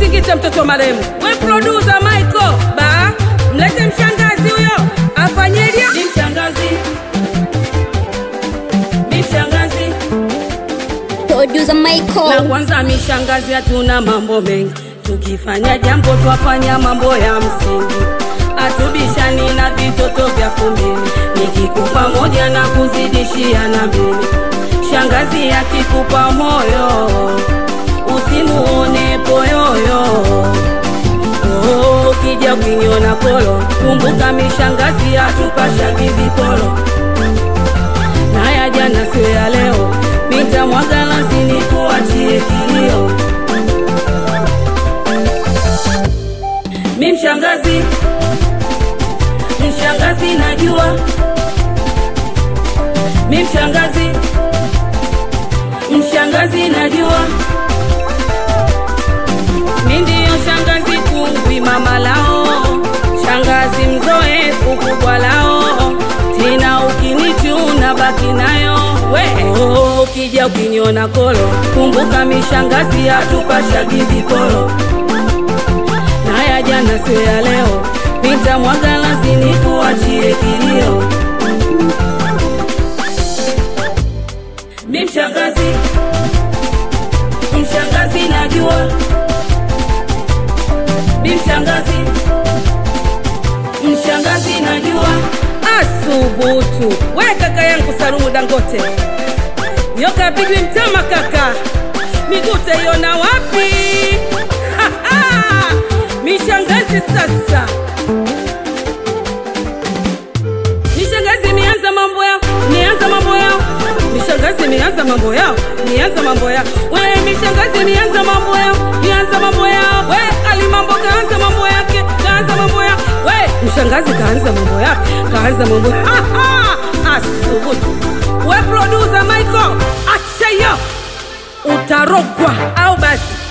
Singita mtoto wa marehemu. We producer Michael, ba mlete mshangazi huyo afanyeje? Ni mshangazi, ni mshangazi Producer la Michael. kwanza mishangazi, hatuna mambo mengi, tukifanya jambo twafanya mambo ya msingi, atubishani na vitoto vya kumbili, nikikupa moja na kuzidishia na mbili. Shangazi akikupa moyo usimuone poyoyo. Oh, ukija ukiniona kolo, kumbuka mishangazi atupashagi vipolo na ya jana sio ya leo, nitamwaga lazini kuachie kilio. Mi mshangazi, mshangazi najua, mi mshangazi, mshangazi najua, mi ndiyo shangazi kungwi mama lao, shangazi mzoefu kubwa lao, tena ukinichuna baki nayo we. Oh, ukija ukiniona kolo, kumbuka mishangazi atupashagi vikolo na ya jana sio ya leo, nitamwaga lazini kuachie kilio. Mi mshangazi, mshangazi najua, mi mshangazi, mshangazi najua. Asubutu we kaka yangu Salumu Dangote, nyoka pigwi mtama kaka, miguu taiona wapi? Ha, ha! Mishangazi sasa, mishangazi mianza mambo yao, nianza mambo yao, mishangazi mianza mambo yao, nianza mambo yao, we mishangazi mianza mambo yao, nianza mambo yao, we alimambo kaanza mambo yake, kaanza mambo yao, we mshangazi kaanza mambo yake, kaanza mambo ha, ha! Asubutu we producer Michael, acha hiyo utarogwa au basi